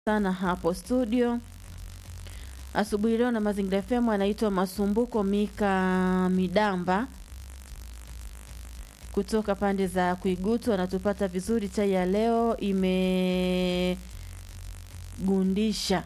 sana hapo studio asubuhi leo na Mazingira FM. Anaitwa Masumbuko Mika Midamba kutoka pande za Kuigutu, anatupata vizuri. Chai ya leo imegundisha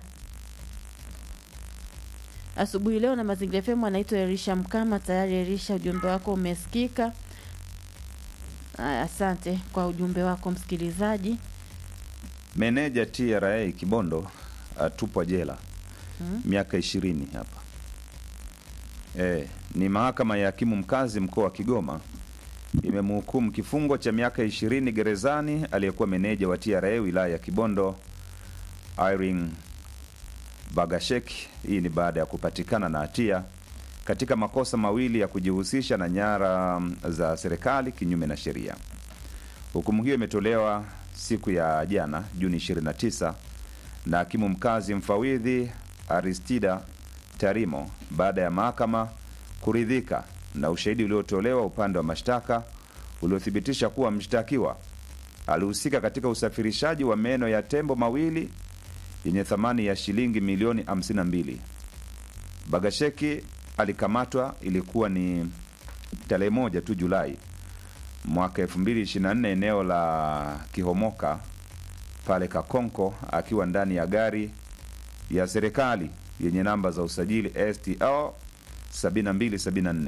asubuhi leo na Mazingira FM. Anaitwa Erisha Mkama. Tayari Erisha, ujumbe wako umesikika. Aya, asante kwa ujumbe wako msikilizaji. Meneja TRA Kibondo atupwa jela Hmm? miaka ishirini hapa. E, ni mahakama ya hakimu mkazi mkoa wa Kigoma imemhukumu kifungo cha miaka ishirini gerezani aliyekuwa meneja wa TRA wilaya ya Kibondo Irene Bagashek. Hii ni baada ya kupatikana na hatia katika makosa mawili ya kujihusisha na nyara za serikali kinyume na sheria. Hukumu hiyo imetolewa siku ya jana Juni 29 na hakimu mkazi mfawidhi Aristida Tarimo baada ya mahakama kuridhika na ushahidi uliotolewa upande wa mashtaka uliothibitisha kuwa mshtakiwa alihusika katika usafirishaji wa meno ya tembo mawili yenye thamani ya shilingi milioni 52. Bagasheki alikamatwa ilikuwa ni tarehe moja tu Julai mwaka 2024 eneo la Kihomoka pale Kakonko akiwa ndani ya gari ya serikali yenye namba za usajili STL 7274.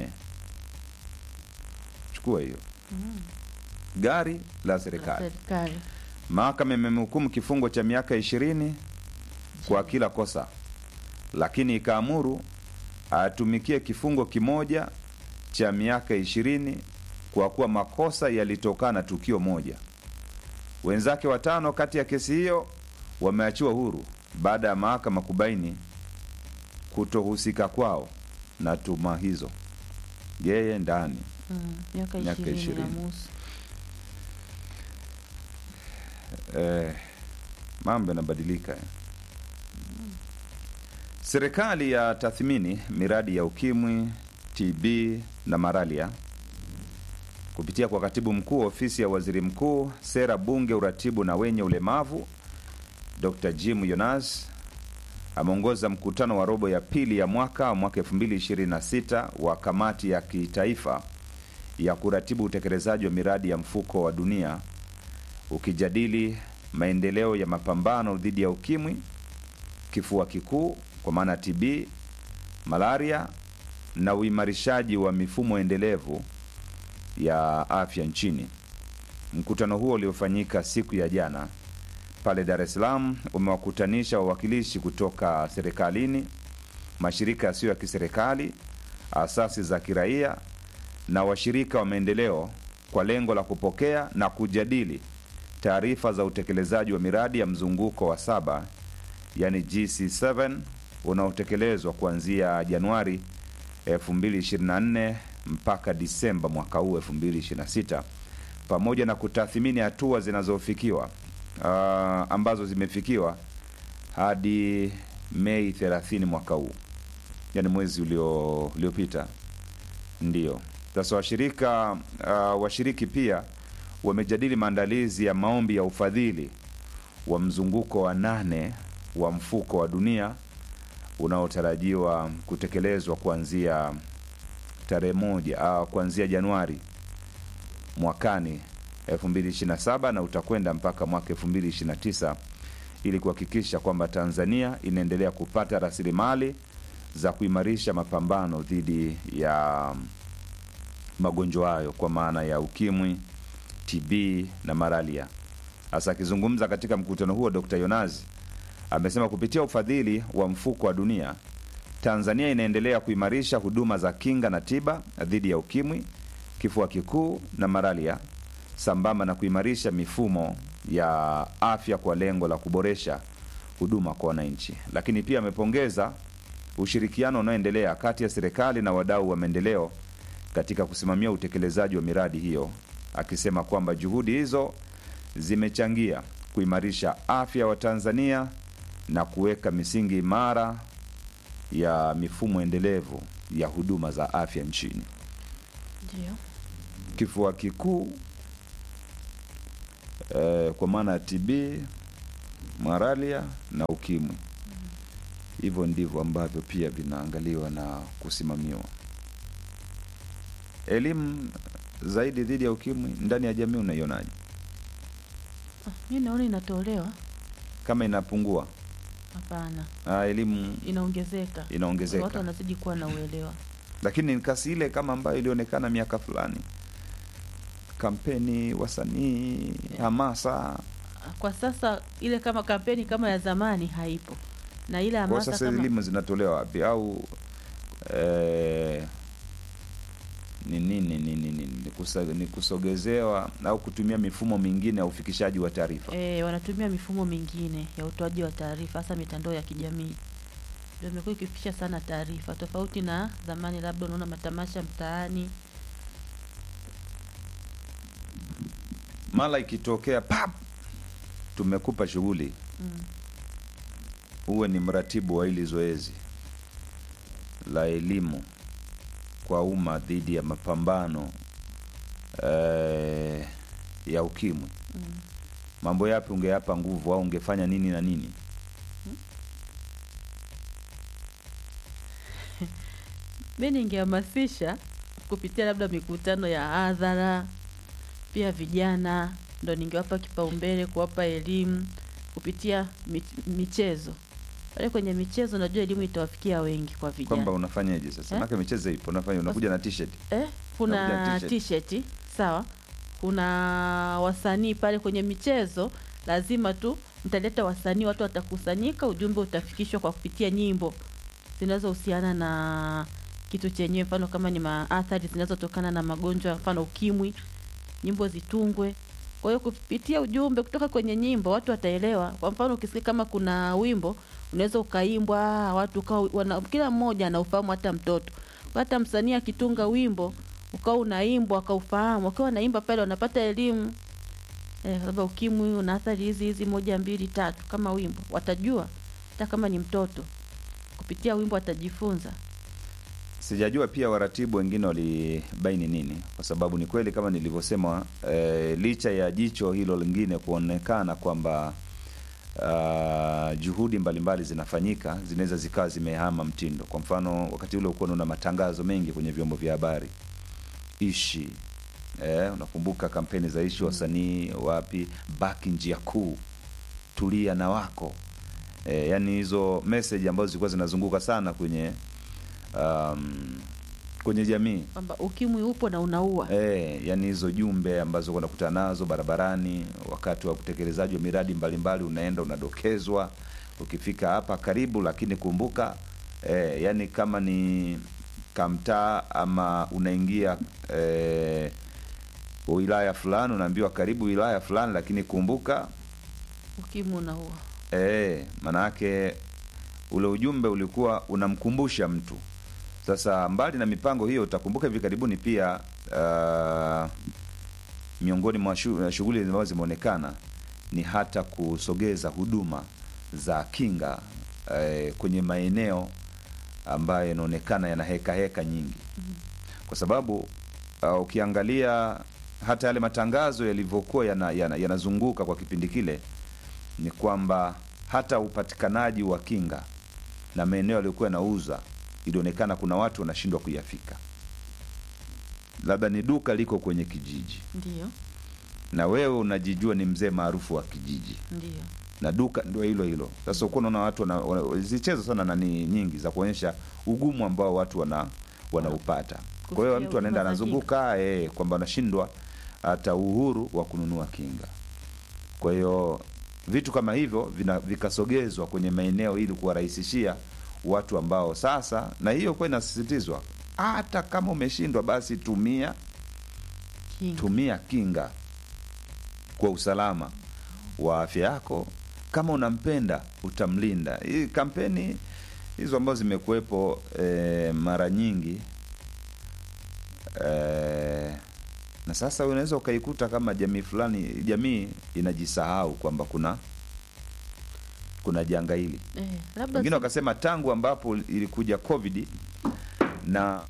Chukua hiyo gari la serikali. Serikali Mahakama imemhukumu kifungo cha miaka ishirini kwa kila kosa, lakini ikaamuru atumikie kifungo kimoja cha miaka ishirini kwa kuwa makosa yalitokana na tukio moja. Wenzake watano kati ya kesi hiyo wameachiwa huru baada ya mahakama kubaini kutohusika kwao na tuma hizo. Yeye ndani mm, miaka Miaka ishirini na ishirini. nusu. eh, mambo yanabadilika eh. Serikali ya tathmini miradi ya ukimwi, TB na malaria kupitia kwa katibu mkuu ofisi ya waziri mkuu, sera, bunge, uratibu na wenye ulemavu, Dr Jim Yonas ameongoza mkutano wa robo ya pili ya mwaka wa mwaka 2026 wa kamati ya kitaifa ya kuratibu utekelezaji wa miradi ya mfuko wa dunia ukijadili maendeleo ya mapambano dhidi ya ukimwi, kifua kikuu kwa maana TB, malaria na uimarishaji wa mifumo endelevu ya afya nchini. Mkutano huo uliofanyika siku ya jana pale Dar es Salaam umewakutanisha wawakilishi kutoka serikalini, mashirika yasiyo ya kiserikali, asasi za kiraia na washirika wa maendeleo kwa lengo la kupokea na kujadili taarifa za utekelezaji wa miradi ya mzunguko wa saba yani GC7 unaotekelezwa kuanzia Januari 2024 mpaka Disemba mwaka huu 2026 pamoja na kutathmini hatua zinazofikiwa ah, ambazo zimefikiwa hadi Mei 30 mwaka huu, yani mwezi ulio uliopita. Ndio sasa washirika uh, washiriki pia wamejadili maandalizi ya maombi ya ufadhili wa mzunguko wa nane wa mfuko wa dunia unaotarajiwa kutekelezwa kuanzia tarehe moja uh, kuanzia Januari mwakani 2027 na utakwenda mpaka mwaka 2029 ili kuhakikisha kwamba Tanzania inaendelea kupata rasilimali za kuimarisha mapambano dhidi ya magonjwa hayo kwa maana ya ukimwi, TB na malaria. Hasa akizungumza katika mkutano huo, Dr. Yonazi amesema kupitia ufadhili wa mfuko wa dunia, Tanzania inaendelea kuimarisha huduma za kinga na tiba dhidi ya ukimwi, kifua kikuu na malaria, sambamba na kuimarisha mifumo ya afya kwa lengo la kuboresha huduma kwa wananchi. Lakini pia amepongeza ushirikiano unaoendelea kati ya serikali na wadau wa maendeleo katika kusimamia utekelezaji wa miradi hiyo, akisema kwamba juhudi hizo zimechangia kuimarisha afya wa Tanzania na kuweka misingi imara ya mifumo endelevu ya huduma za afya nchini. Ndio. Kifua kikuu eh, kwa maana ya TB malaria na ukimwi. Hivyo ndivyo ambavyo pia vinaangaliwa na kusimamiwa. Elimu zaidi dhidi ya ukimwi ndani ya jamii unaionaje? Ah, mi naona inatolewa. Kama inapungua, Hapana, ah, elimu inaongezeka. Watu inaongezeka, wanazidi kuwa na uelewa. lakini ni kasi ile kama ambayo ilionekana miaka fulani, kampeni, wasanii, hamasa. Kwa sasa ile kama kampeni kama ya zamani haipo, na ile Kwa hamasa sasa kama elimu zinatolewa wapi au eh, ni nini ni nini ni kusa- ni kusogezewa au kutumia mifumo mingine ya ufikishaji wa taarifa? e, wanatumia mifumo mingine ya utoaji wa taarifa, hasa mitandao ya kijamii ndio imekuwa ikifikisha sana taarifa, tofauti na zamani. Labda unaona matamasha mtaani, Mara ikitokea pap, tumekupa shughuli, mm. uwe ni mratibu wa hili zoezi la elimu kwa umma dhidi ya mapambano eh, ya ukimwi, Mm. mambo yapi ungeyapa nguvu au ungefanya nini na nini? Mi ningehamasisha kupitia labda mikutano ya hadhara, pia vijana ndo ningewapa kipaumbele, kuwapa elimu kupitia mich- michezo. Pale kwenye michezo, najua elimu itawafikia wengi kwa vijana. Kwamba unafanyaje sasa? Eh? Maana michezo ipo, unafanya unakuja na t-shirt. Eh, kuna Unakuja t-shirt. t-shirt sawa, kuna wasanii pale kwenye michezo, lazima tu mtaleta wasanii, watu watakusanyika, ujumbe utafikishwa kwa kupitia nyimbo zinazohusiana na kitu chenyewe, mfano kama ni maathari zinazotokana na magonjwa, mfano ukimwi, nyimbo zitungwe. Kwa hiyo kupitia ujumbe kutoka kwenye nyimbo watu wataelewa. Kwa mfano ukisikia kama kuna wimbo unaweza ukaimbwa, watu ukawa wana, kila mmoja anaufahamu, hata mtoto, hata msanii akitunga wimbo ukawa unaimbwa akaufahamu, wakiwa wanaimba pale wanapata elimu eh, labda ukimwi una athari hizi hizi moja mbili tatu, kama wimbo watajua, hata kama ni mtoto kupitia wimbo atajifunza. Sijajua pia waratibu wengine walibaini nini, kwa sababu ni kweli kama nilivyosema, eh, licha ya jicho hilo lingine kuonekana kwamba uh, juhudi mbalimbali zinafanyika, zinaweza zikawa zimehama mtindo. Kwa mfano, wakati ule ukuwa unaona matangazo mengi kwenye vyombo vya habari ishi eh, unakumbuka kampeni za ishi, wasanii wapi, baki njia kuu, tulia na wako eh, yani hizo message ambazo zilikuwa zinazunguka sana kwenye um, kwenye jamii Kwamba ukimwi upo na unaua. eh, yani hizo jumbe ambazo unakutana nazo barabarani wakati wa utekelezaji wa miradi mbalimbali, unaenda unadokezwa, ukifika hapa karibu, lakini kumbuka eh, yani kama ni kamtaa ama unaingia eh, wilaya fulani, unaambiwa karibu wilaya fulani, lakini kumbuka Ukimwi unaua. Eh, manake ule ujumbe ulikuwa unamkumbusha mtu. Sasa mbali na mipango hiyo, utakumbuka hivi karibuni pia uh, miongoni mwa shu- shughuli ambazo zimeonekana ni hata kusogeza huduma za kinga eh, kwenye maeneo ambayo yanaonekana yana heka heka nyingi, kwa sababu uh, ukiangalia hata yale matangazo yalivyokuwa yanazunguka yana, yanazunguka kwa kipindi kile ni kwamba hata upatikanaji wa kinga na maeneo yaliyokuwa yanauza ilionekana kuna watu wanashindwa kuyafika. Labda ni duka liko kwenye kijiji Ndio, na wewe unajijua ni mzee maarufu wa kijiji ndio. na duka ndio hilo hilo. Sasa ukuwa unaona watu wana- wana- zichezo sana nani nyingi za kuonyesha ugumu ambao watu wana wanaupata. Kwa hiyo Kufikia mtu anaenda huduma za anazunguka eh, kwamba anashindwa hata uhuru wa kununua kinga. Kwa hiyo vitu kama hivyo vina, vikasogezwa kwenye maeneo ili kuwarahisishia watu ambao sasa, na hiyo kwa inasisitizwa, hata kama umeshindwa basi tumia Kinga. tumia kinga kwa usalama wa afya yako. Kama unampenda utamlinda. Hii kampeni hizo ambazo zimekuwepo eh, mara nyingi eh, na sasa unaweza ukaikuta kama jamii fulani, jamii inajisahau kwamba kuna kuna janga hili. Eh, labda Wengine si- wakasema tangu ambapo ilikuja COVID na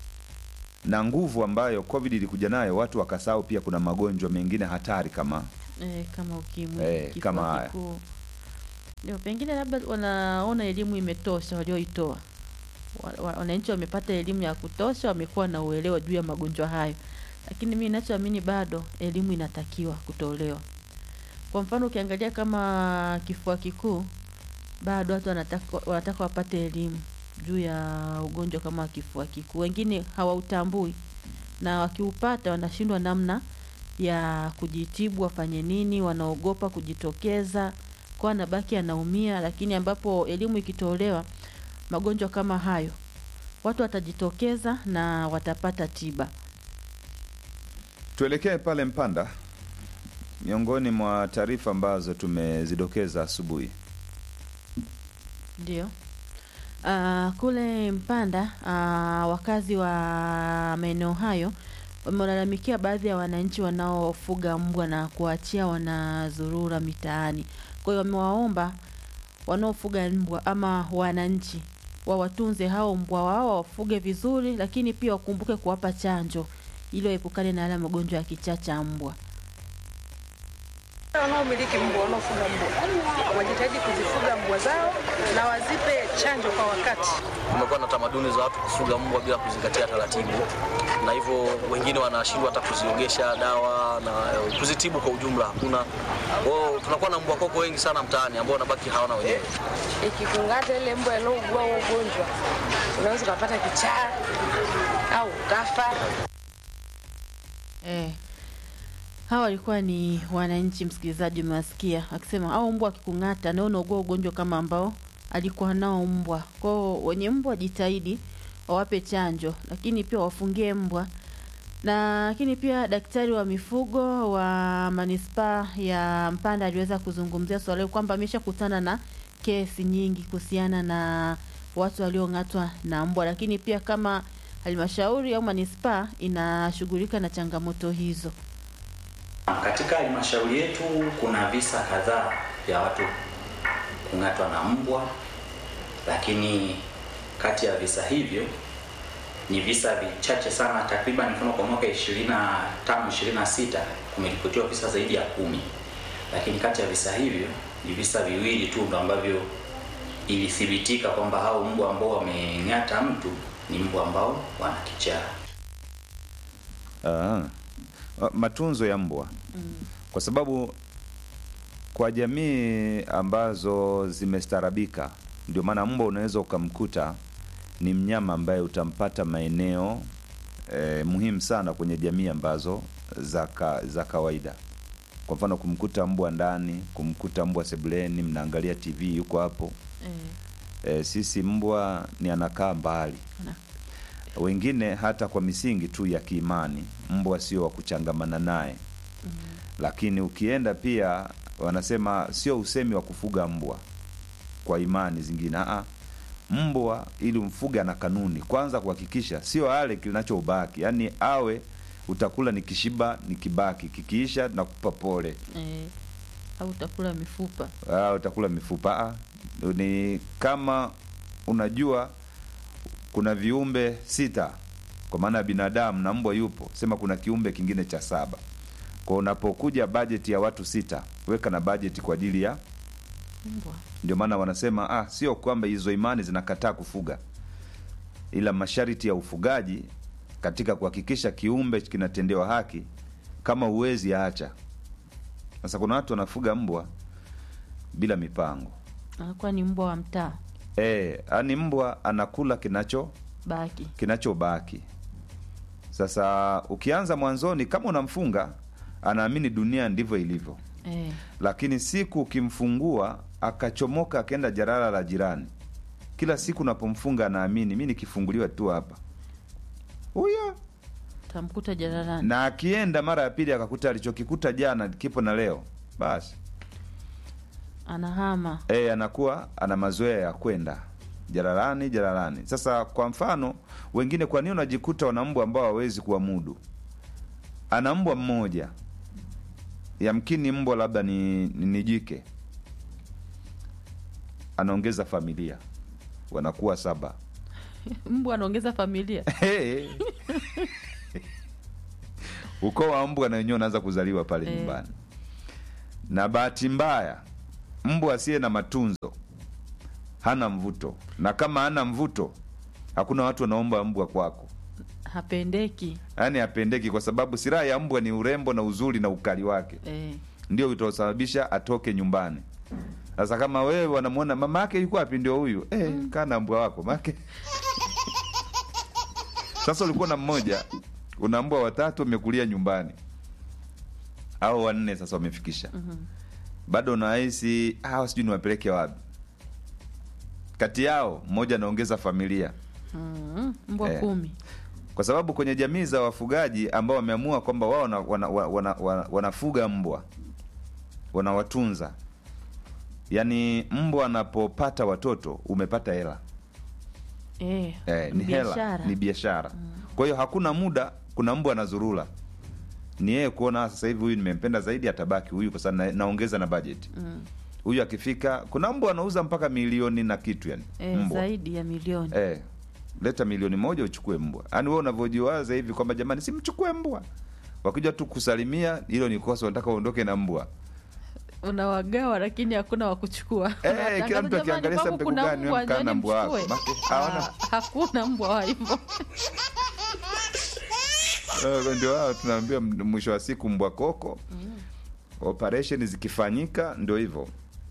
na nguvu ambayo COVID ilikuja nayo, watu wakasahau pia kuna magonjwa mengine hatari kama eh, kama ukimwi Eh, kifua kama haya. kikuu ndio pengine labda wanaona elimu imetosha walioitoa Wa- wa- wananchi wamepata elimu ya kutosha wamekuwa na uelewa juu ya magonjwa hayo lakini mi nachoamini bado elimu inatakiwa kutolewa kwa mfano ukiangalia kama kifua kikuu bado watu wanataka, wanataka wapate elimu juu ya ugonjwa kama wa kifua kikuu wengine hawautambui na wakiupata wanashindwa namna ya kujitibu wafanye nini wanaogopa kujitokeza kwa anabaki anaumia lakini ambapo elimu ikitolewa magonjwa kama hayo watu watajitokeza na watapata tiba Tuelekee pale Mpanda, miongoni mwa taarifa ambazo tumezidokeza asubuhi. ndio uh, kule mpanda uh, wakazi wa maeneo hayo wamelalamikia baadhi ya wananchi wanaofuga mbwa na kuachia wanazurura mitaani kwa hiyo wamewaomba wanaofuga mbwa ama wananchi wawatunze hao mbwa wao wafuge vizuri lakini pia wakumbuke kuwapa chanjo ili waepukane na yale magonjwa ya kichaa cha mbwa wanaomiliki mbwa wanaofuga mbwa wajitahidi kuzifuga mbwa zao na wazipe chanjo kwa wakati. kumekuwa na tamaduni za watu kufuga mbwa bila kuzingatia taratibu, na hivyo wengine wanashindwa hata kuziogesha dawa na eh, kuzitibu kwa ujumla hakuna. Kwa hiyo tunakuwa na mbwa koko wengi sana mtaani ambao wanabaki hawana wenyewe. Ikikung'ata ile mbwa iliyougua huo ugonjwa, unaweza ukapata kichaa au ukafa. Eh. Hawa walikuwa ni wananchi, msikilizaji, umewasikia akisema au mbwa akikung'ata na unaugua ugonjwa kama ambao alikuwa nao mbwa. Kwao wenye mbwa jitahidi wawape chanjo, lakini pia wafungie mbwa na lakini pia daktari wa mifugo wa manispaa ya Mpanda aliweza kuzungumzia swala hilo kwamba ameshakutana na kesi nyingi kuhusiana na watu waliong'atwa na mbwa, lakini pia kama halmashauri au manispaa inashughulika na changamoto hizo. Katika halmashauri yetu kuna visa kadhaa vya watu kung'atwa na mbwa, lakini kati ya visa hivyo ni visa vichache sana, takriban mfano kwa mwaka 25 26 kumeripotiwa visa zaidi ya kumi, lakini kati ya visa hivyo ni visa viwili tu ndo ambavyo ilithibitika kwamba hao mbwa ambao wameng'ata mtu ni mbwa ambao wana kichaa. Ah, matunzo ya mbwa kwa sababu kwa jamii ambazo zimestarabika, ndio maana mbwa unaweza ukamkuta ni mnyama ambaye utampata maeneo eh, muhimu sana kwenye jamii ambazo za ka, za kawaida. Kwa mfano kumkuta mbwa ndani, kumkuta mbwa sebuleni, mnaangalia TV yuko hapo. Eh, E, sisi mbwa ni anakaa mbali. Ana- Wengine hata kwa misingi tu ya kiimani, mbwa sio wa kuchangamana naye. Lakini ukienda pia wanasema sio usemi wa kufuga mbwa kwa imani zingine. Aa, mbwa ili umfuge na kanuni, kwanza kuhakikisha sio ale kinachobaki, yaani awe utakula ni kishiba ni kibaki, kikiisha nakupa pole eh, au utakula mifupa Ah, utakula mifupa. Ah, ni kama unajua kuna viumbe sita kwa maana ya binadamu na mbwa yupo, sema kuna kiumbe kingine cha saba. Kwa unapokuja bajeti ya watu sita, weka na bajeti kwa ajili ya mbwa. ndio maana wanasema ah, sio kwamba hizo imani zinakataa kufuga, ila masharti ya ufugaji katika kuhakikisha kiumbe kinatendewa haki, kama uwezi acha. Sasa kuna watu wanafuga mbwa bila mipango Anakuwa ni mbwa wa mtaa e, ani mbwa anakula kinacho baki. kinachobaki. Sasa ukianza mwanzoni, kama unamfunga anaamini dunia ndivyo ilivyo, Eh, lakini siku ukimfungua akachomoka akaenda jarara la jirani, kila siku unapomfunga anaamini mi nikifunguliwa tu hapa huyo, tamkuta jararani. na akienda mara ya pili akakuta alichokikuta jana kipo na leo, basi Anahama. e, anakuwa ana mazoea ya kwenda jararani jararani. Sasa kwa mfano wengine, kwa nini unajikuta wana mbwa ambao hawezi kuwamudu? Ana mbwa mmoja, yamkini mbwa labda ni, ni, ni jike, anaongeza familia, wanakuwa saba. Mbwa anaongeza familia. Hey. ukoo wa mbwa na wenyewe unaanza kuzaliwa pale Eh. nyumbani. na bahati mbaya mbwa asiye na matunzo hana mvuto, na kama hana mvuto, hakuna watu wanaomba mbwa kwako, hapendeki yaani hapendeki, kwa sababu silaha ya mbwa ni urembo na uzuri na ukali wake eh. ndio utaosababisha atoke nyumbani. Sasa kama wewe wanamwona mama yake yuko wapi, ndio huyu eh, kaa na mbwa wako make. Sasa ulikuwa na mmoja, una mbwa watatu wamekulia nyumbani, au wanne sasa wamefikisha, bado unahisi hawa sijui niwapeleke wapi. Kati yao mmoja anaongeza familia mm, mbwa Eh. kumi kwa sababu kwenye jamii za wafugaji ambao wameamua kwamba wao wana, wana, wana, wana, wanafuga mbwa wanawatunza, yaani mbwa anapopata watoto umepata hela eh, eh, ni hela biashara. ni biashara. Kwa hiyo hakuna muda, kuna mbwa anazurula, ni yeye kuona sasa hivi huyu nimempenda zaidi, atabaki huyu kwa sababu na, naongeza na bajeti Mm. huyu akifika, kuna mbwa anauza mpaka milioni na kitu yani Eh, mbwa zaidi ya milioni Eh, leta milioni moja uchukue mbwa. Yaani wewe unavyojiwaza hivi kwamba jamani, simchukue mbwa, wakija tu kusalimia, hilo ni kosa, unataka uondoke na mbwa. unawagawa lakini hakuna wa kuchukua. Eh, Unatangaza, kila mtu "Jamani, akiangalia kwangu sasa kuna mbegu gani, mbwa, wewe mkaa na njooni mbwa wako." mchukue. Make- hawana- Ah, hakuna mbwa wa hivyo Eh, Ndio hao tunaambia m- mwisho wa siku mbwa koko. Operation zikifanyika ndio hivyo.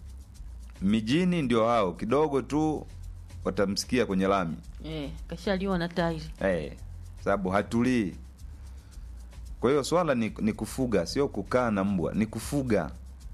Mijini ndio hao kidogo tu watamsikia kwenye lami. eh, kashaliwa na tairi Eh, sababu hatulii. Kwa hiyo swala ni, ni kufuga, sio kukaa na mbwa, ni kufuga.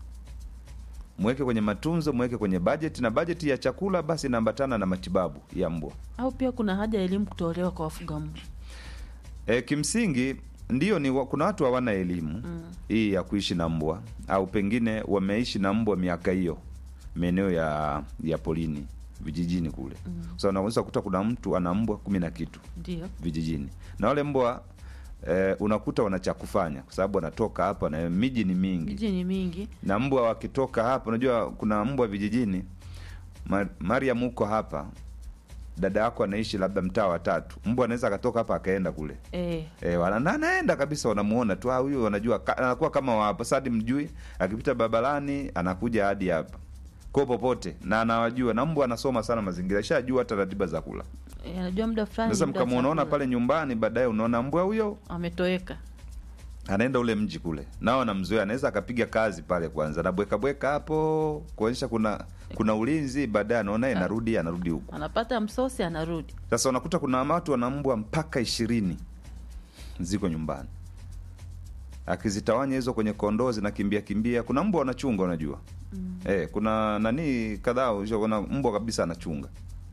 Mweke kwenye matunzo, mweke kwenye bajeti, na bajeti ya chakula basi inaambatana na matibabu ya mbwa. au pia kuna haja ya elimu kutolewa kwa wafuga mbwa E, kimsingi ndio ni wa, kuna watu hawana elimu hii ya kuishi na mbwa au pengine wameishi na mbwa miaka hiyo maeneo ya ya polini vijijini kule. Mm. So unaweza kukuta kuna mtu ana mbwa kumi na kitu ndio vijijini na wale mbwa eh, unakuta wana cha kufanya kwa sababu wanatoka hapa na miji ni mingi miji ni mingi na mbwa wakitoka hapa unajua kuna mbwa vijijini Ma, Mariam huko hapa dada yako anaishi labda mtaa wa tatu mbwa anaweza akatoka hapa akaenda kule eh, E, wana, na anaenda kabisa, wanamuona tu ah, huyu, wanajua ka- anakuwa kama wapa sadi mjui, akipita barabarani anakuja hadi hapa kwa popote, na anawajua, na mbwa anasoma sana mazingira, ishajua hata ratiba za kula. eh, anajua muda fulani Sasa muda wa mkamwonaona chakula. pale nyumbani, baadaye unaona mbwa huyo ametoweka anaenda ule mji kule, nao anamzoea, anaweza akapiga kazi pale kwanza, anabweka bweka hapo kuonyesha kuna kuna ulinzi, baadaye anaona yeye anarudi anarudi huko. anapata msosi anarudi Sasa unakuta kuna watu wana mbwa mpaka ishirini ziko nyumbani, akizitawanya hizo kwenye kondoo zinakimbia kimbia. Kuna mbwa wanachunga, unajua mm. Eh, kuna nani kadhaa ushaona mbwa kabisa anachunga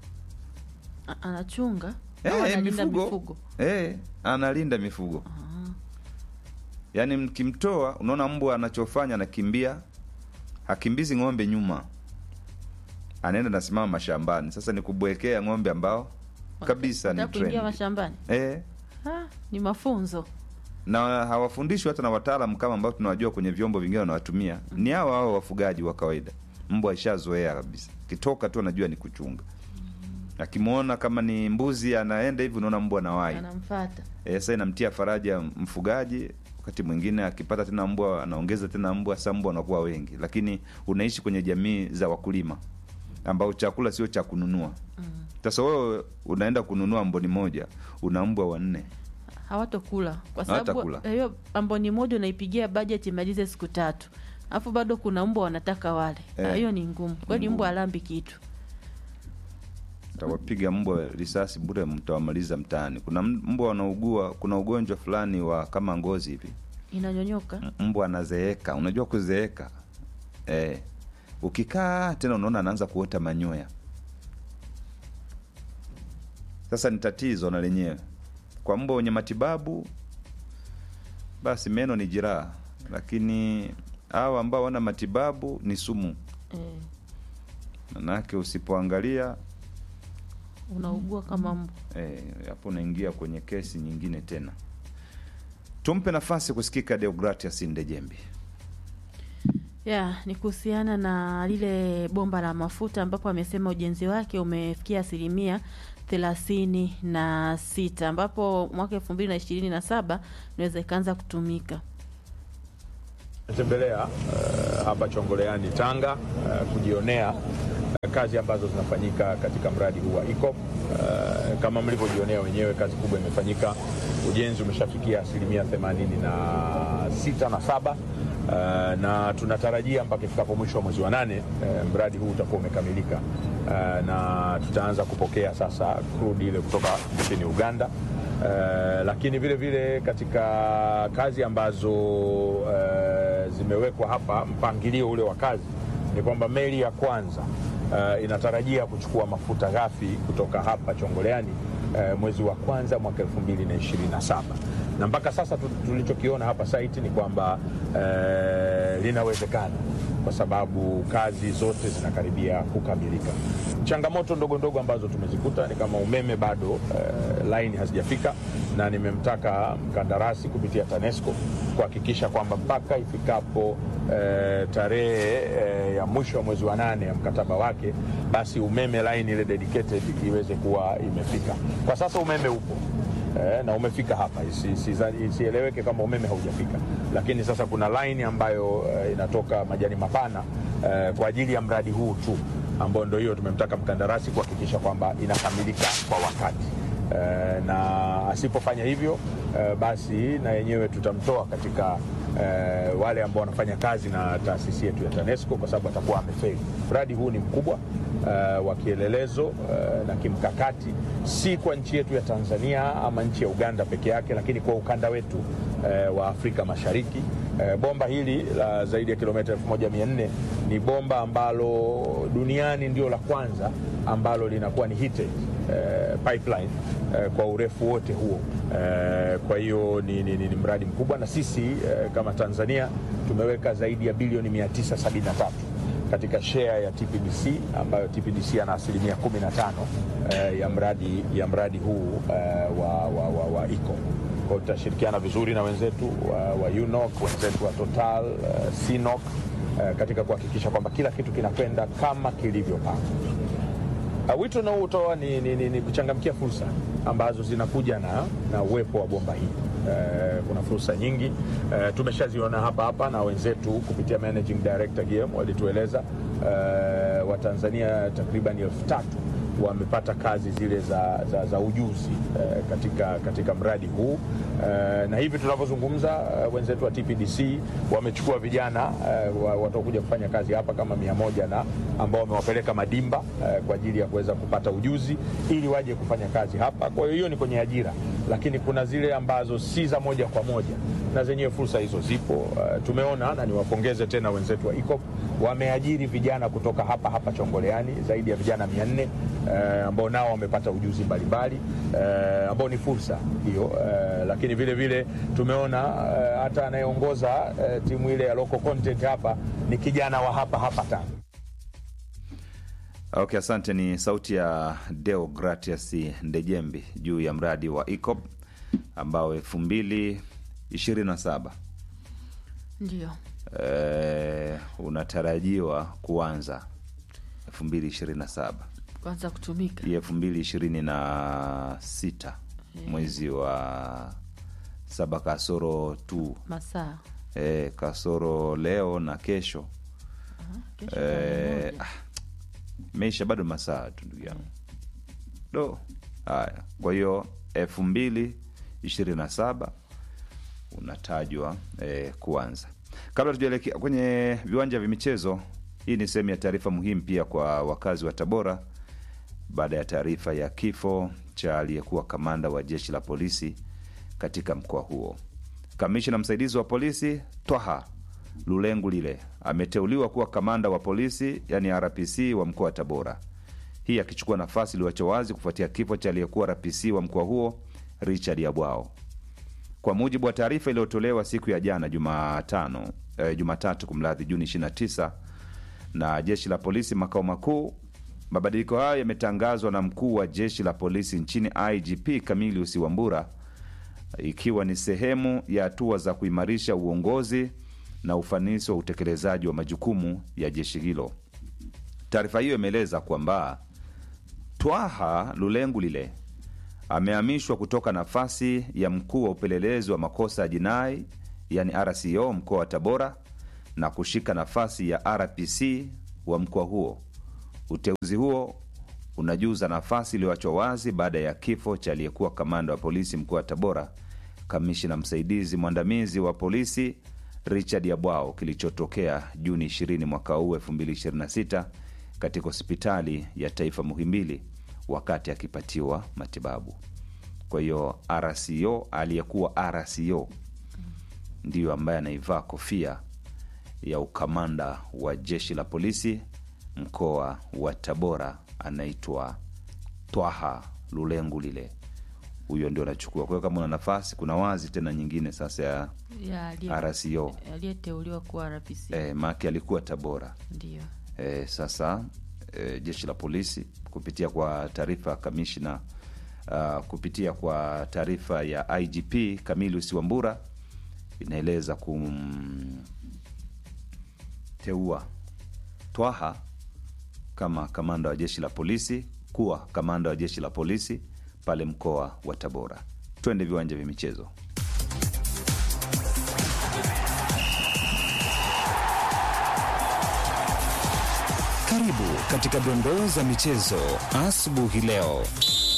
A- anachunga au eh, analinda mifugo, mifugo Eh, analinda mifugo Ah, yaani mkimtoa, unaona mbwa anachofanya anakimbia, hakimbizi ng'ombe nyuma, anaenda nasimama mashambani. Sasa ni kubwekea ng'ombe ambao kabisa ni wanataka kuingia trend. mashambani Eh, ah, ni mafunzo na hawafundishwi hata na wataalamu kama ambao tunawajua kwenye vyombo vingine wanawatumia ni hao hao wafugaji wa kawaida mbwa ishazoea kabisa kitoka tu anajua ni kuchunga akimwona kama ni mbuzi anaenda hivi unaona mbwa nawai anamfata e, sasa inamtia faraja mfugaji wakati mwingine akipata tena mbwa anaongeza tena mbwa sasa mbwa wanakuwa wengi lakini unaishi kwenye jamii za wakulima ambao chakula sio cha kununua sasa wewe unaenda kununua mboni moja una mbwa wanne hawatokula kwa sababu Hawatakula. hiyo amboni moja unaipigia bajeti imalize siku tatu alafu bado kuna mbwa wanataka wale Eh. Ah, hiyo ni ngumu kweli ngumu. mbwa alambi kitu tawapiga mbwa risasi bure, mtawamaliza mtaani. Kuna m- mbwa wanaugua, kuna ugonjwa fulani wa kama ngozi hivi, inanyonyoka M- mbwa anazeeka. Unajua kuzeeka eh, ukikaa tena unaona anaanza kuota manyoya. Sasa ni tatizo na lenyewe kwa mbwa wenye matibabu, basi meno ni jiraha, lakini hawa ambao wana matibabu ni sumu, eh, manake usipoangalia unaugua kama mbwa Eh, hapo unaingia kwenye kesi nyingine tena. Tumpe nafasi kusikika Deogratias Ndejembi. ya ni kuhusiana na lile bomba la mafuta ambapo amesema ujenzi wake umefikia asilimia thelathini na sita ambapo mwaka elfu mbili na ishirini na saba inaweza ikaanza kutumika tembelea uh, hapa Chongoleani Tanga uh, kujionea uh, kazi ambazo zinafanyika katika mradi huu wa ICOP. Uh, kama mlivyojionea wenyewe, kazi kubwa imefanyika. Ujenzi umeshafikia asilimia themanini na sita na saba uh, na tunatarajia mpaka ifikapo mwisho wa mwezi wa nane uh, mradi huu utakuwa umekamilika uh, na tutaanza kupokea sasa crude ile kutoka nchini Uganda. Uh, lakini vile vile katika kazi ambazo uh, zimewekwa hapa, mpangilio ule wa kazi ni kwamba meli ya kwanza uh, inatarajia kuchukua mafuta ghafi kutoka hapa Chongoleani uh, mwezi wa kwanza mwaka 2027 na mpaka sasa tu- tulichokiona hapa site ni kwamba uh, linawezekana kwa sababu kazi zote zinakaribia kukamilika. Changamoto ndogo ndogo ambazo tumezikuta ni kama umeme bado uh, line hazijafika, na nimemtaka mkandarasi kupitia TANESCO kuhakikisha kwamba mpaka ifikapo uh, tarehe uh, ya mwisho wa mwezi wa nane ya mkataba wake, basi umeme line ile dedicated iweze kuwa imefika. Kwa sasa umeme upo eh, na umefika hapa, Isi- isi- isieleweke kama umeme haujafika, lakini sasa kuna line ambayo eh, inatoka majani mapana eh, kwa ajili ya mradi huu tu, ambayo ndio hiyo tumemtaka mkandarasi kuhakikisha kwamba inakamilika kwa wakati eh, na asipofanya hivyo eh, basi na yenyewe tutamtoa katika eh, wale ambao wanafanya kazi na taasisi yetu ya TANESCO kwa sababu atakuwa amefeli. Mradi huu ni mkubwa uh, wa kielelezo uh, na kimkakati, si kwa nchi yetu ya Tanzania ama nchi ya Uganda peke yake, lakini kwa ukanda wetu uh, wa Afrika Mashariki. Uh, bomba hili la zaidi ya kilomita 1400 ni bomba ambalo duniani ndio la kwanza ambalo linakuwa ni heated uh, pipeline uh, kwa urefu wote huo. Uh, kwa hiyo ni, ni, ni, ni mradi mkubwa na sisi uh, kama Tanzania tumeweka zaidi ya bilioni 973 katika share ya TPDC ambayo TPDC ana asilimia 15 eh, ya mradi ya mradi huu eh, wa, wa, wa, wa ICO. Kwa hiyo tutashirikiana vizuri na wenzetu wa, wa UNOC, wenzetu wa Total, eh, CNOC eh, katika kuhakikisha kwamba kila kitu kinakwenda kama kilivyopangwa. Uh, wito unaotoa ni, ni, ni, ni kuchangamkia fursa ambazo zinakuja na, na uwepo wa bomba hii. Uh, kuna fursa nyingi uh, tumeshaziona hapa hapa na wenzetu kupitia managing director GM walitueleza uh, Watanzania takriban elfu tatu wamepata kazi zile za, za, za ujuzi eh, katika, katika mradi huu eh, na hivi tunavyozungumza eh, wenzetu wa TPDC wamechukua vijana eh, wa- watakuja kufanya kazi hapa kama mia moja na ambao wamewapeleka Madimba eh, kwa ajili ya kuweza kupata ujuzi ili waje kufanya kazi hapa. Kwa hiyo hiyo ni kwenye ajira, lakini kuna zile ambazo si za moja kwa moja na zenyewe fursa hizo zipo. Eh, tumeona na niwapongeze tena wenzetu wa ICOP wameajiri vijana kutoka hapa hapa Chongoleani zaidi ya vijana mia nne eh, ambao nao wamepata ujuzi mbalimbali eh, ambao ni fursa hiyo eh, lakini vile vile tumeona eh, hata anayeongoza eh, timu ile ya local content hapa ni kijana wa hapa hapa Tanga. Okay, asante. Ni sauti ya Deo Gratias Ndejembi juu ya mradi wa ICOP ambao elfu mbili ishirini na saba ndio eh, unatarajiwa kuanza elfu mbili ishirini na saba kwanza kutumika hii elfu mbili ishirini na sita mwezi wa saba kasoro tu masaa eh, kasoro leo na kesho kesho tarehe eh, moja. ah, meisha bado masaa tu ndugu yangu do haya kwa hiyo elfu mbili ishirini na saba unatajwa eh, kuanza kabla tujaelekea kwenye viwanja vya michezo hii ni sehemu ya taarifa muhimu pia kwa wakazi wa tabora baada ya taarifa ya kifo cha aliyekuwa kamanda wa jeshi la polisi katika mkoa huo kamishina msaidizi wa polisi twaha lulengu lile ameteuliwa kuwa kamanda wa polisi yani rpc wa mkoa wa tabora hii akichukua nafasi iliyoachwa wazi kufuatia kifo cha aliyekuwa rpc wa mkoa huo richard yabwao kwa mujibu wa taarifa iliyotolewa siku ya jana Jumatano, eh, Jumatatu kumradhi, Juni 29 na jeshi la polisi makao makuu. Mabadiliko hayo yametangazwa na mkuu wa jeshi la polisi nchini IGP Camilius Wambura, ikiwa ni sehemu ya hatua za kuimarisha uongozi na ufanisi wa utekelezaji wa majukumu ya jeshi hilo. Taarifa hiyo imeeleza kwamba Twaha Lulengu lile amehamishwa kutoka nafasi ya mkuu wa upelelezi wa makosa ya jinai yani RCO mkoa wa Tabora na kushika nafasi ya RPC wa mkoa huo. Uteuzi huo unajuza nafasi iliyoachwa wazi baada ya kifo cha aliyekuwa kamanda wa polisi mkoa wa Tabora, kamishina msaidizi mwandamizi wa polisi Richard Yabwao kilichotokea Juni 20 mwaka huu 2026 katika hospitali ya taifa Muhimbili wakati akipatiwa matibabu. Kwa hiyo RCO aliyekuwa RCO ndiyo ambaye anaivaa kofia ya ukamanda wa jeshi la polisi mkoa wa Tabora, anaitwa Twaha Lulengu lile huyo ndio anachukua. Kwa hiyo kama una nafasi, kuna wazi tena nyingine sasa ya ya aliye- RCO aliyeteuliwa kuwa RPC e, Maki alikuwa Tabora ndio e, sasa e, jeshi la polisi kupitia kwa taarifa ya kamishna uh, kupitia kwa taarifa ya IGP Camillus Wambura inaeleza kumteua Twaha kama kamanda wa jeshi la polisi kuwa kamanda wa jeshi la polisi pale mkoa wa Tabora. Twende viwanja vya michezo. Karibu katika dondoo za michezo asubuhi leo.